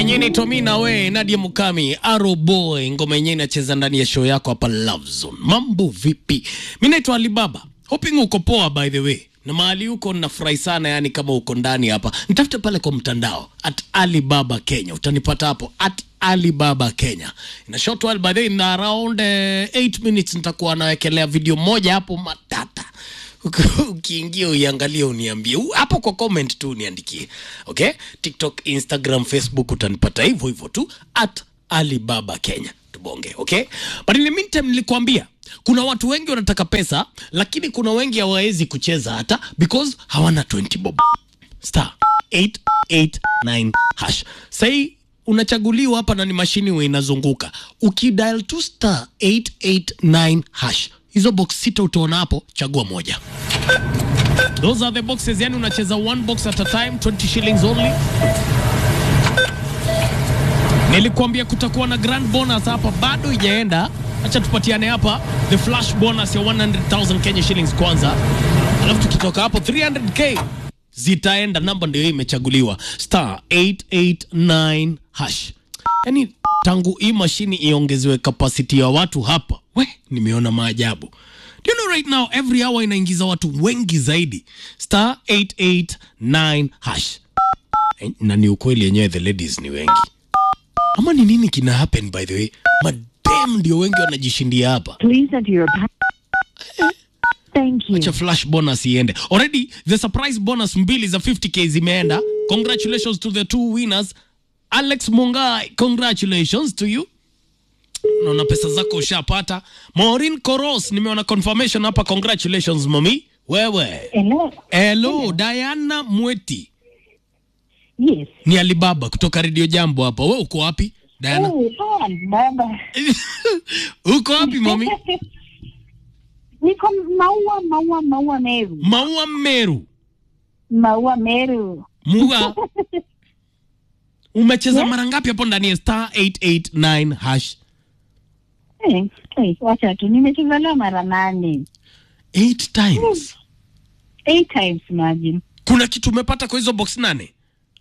yenyewe inaitwa mi na we Nadia Mukami Arrow Boy, ngoma yenyewe inacheza ndani ya show yako hapa Love Zone. Mambo vipi? Mi naitwa Alibaba, hoping uko poa by the way na mahali huko nafurahi sana, yani kama uko ndani hapa, nitafute pale kwa mtandao at Alibaba Kenya, utanipata hapo at Alibaba Kenya. In a short while by the way, in around 8 minutes nitakuwa nawekelea video moja hapo matata ukiingia uiangalie uniambie U- hapo kwa comment tu uniandikie okay tiktok instagram facebook utanipata hivyo hivyo tu at alibaba kenya tubonge okay but in the meantime nilikwambia kuna watu wengi wanataka pesa lakini kuna wengi hawawezi kucheza hata because hawana 20 bob star 889 hash sahii unachaguliwa hapa na ni mashini huwa inazunguka ukidial tu star 889 hash hizo box sita utaona hapo chagua moja those are the boxes yani unacheza one box at a time 20 shillings only nilikuambia kutakuwa na grand bonus hapa bado ijaenda acha tupatiane hapa the flash bonus ya 100000 kenya shillings kwanza alafu tukitoka hapo 300k zitaenda namba ndio hii imechaguliwa star 889 hash yani tangu hii mashini iongezewe kapasiti ya watu hapa we nimeona maajabu Do you know right now every hour inaingiza watu wengi zaidi star 889 hash Eh, na ni ukweli yenyewe the ladies ni wengi ama ni nini kina happen by the way madem ndio wengi wanajishindia hapa Please enter your pa- Thank you. cha flash bonus iende already the surprise bonus mbili za 50k zimeenda congratulations to the two winners alex mungai congratulations to you naona pesa zako ushapata maureen koros nimeona confirmation hapa congratulations mami wewe Hello. hello diana mweti Yes. ni alibaba kutoka redio jambo hapa we uko wapi diana Oh, oh, baba. uko wapi mami Niko Maua, Maua, Maua Meru. maua meru Maua Meru. muga umecheza Yeah. mara ngapi hapo ndani ya star 889 hash Eh, eh, wacha tu nimecheza leo mara nane. 8 times Eight times imagine. kuna kitu umepata kwa hizo box nane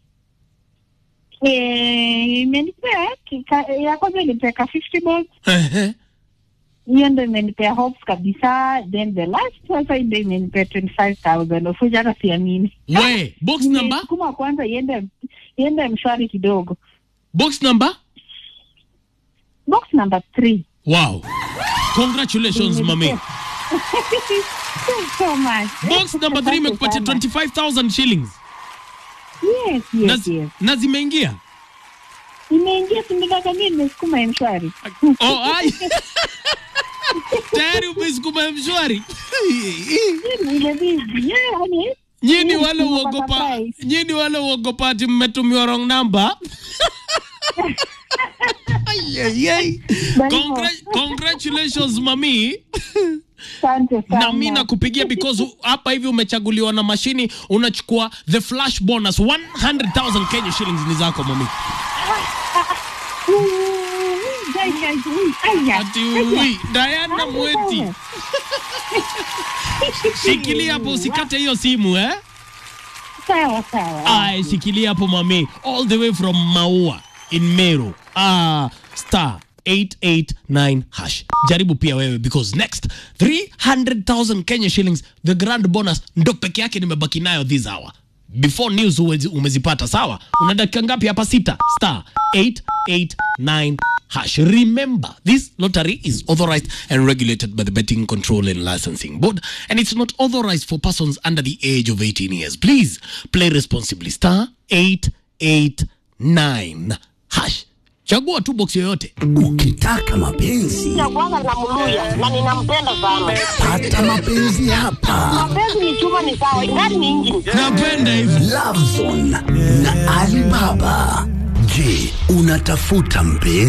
Eh, imenipea kika- ya kwanza ilipeka 50 bucks. Ehe. Hiyo ndo imenipea hopes kabisa. Then the last sasa ndio imenipea 25,000 of which hata siamini. we box number Nimesukuma kwanza iende iende mshwari kidogo. box number Box number 3. wow congratulations mami Thanks so much. box number 3 Asante imekupatia sana. 25000 shillings Yes, na, yes, yes. na zimeingia Imeingia sindikaka mimi nimesukuma mshwari. oh, ai. tayari umesukuma mshwari Ile bizi. Yeah, yani. nyini Yes, wale nimepata uogopa prize. nyini wale uogopa ati mmetumiwa wrong number Ai, ai, ai. Bali Congra- congratulations mami Asante sana. na mi nakupigia because u- hapa hivi umechaguliwa na mashini unachukua the flash bonus 100000 kenya shillings ni zako mami Ui, gai, gai, ui, aya. ati ui diana Asante mweti sana. shikilia hapo usikate hiyo simu eh Sawa sawa. Ay, shikilia hapo mami all the way from maua in meru ah, star 889 hash jaribu pia wewe because next 300000 kenya shillings the grand bonus ndo peke yake nimebaki nayo this hour before news uwezi- umezipata sawa una dakika ngapi hapa sita star 889 hash remember this lottery is authorized and regulated by the betting control and licensing board and it's not authorized for persons under the age of 18 years please play responsibly star 889 hash chagua tu box yoyote Ukitaka mapenzi ya kwanza namluya na ninampenda sana. pata mapenzi hapa. Mapenzi ni chuma ni sawa, ingani ni injini. napenda hivi Love Zone na Alibaba. Je, unatafuta mpenzi?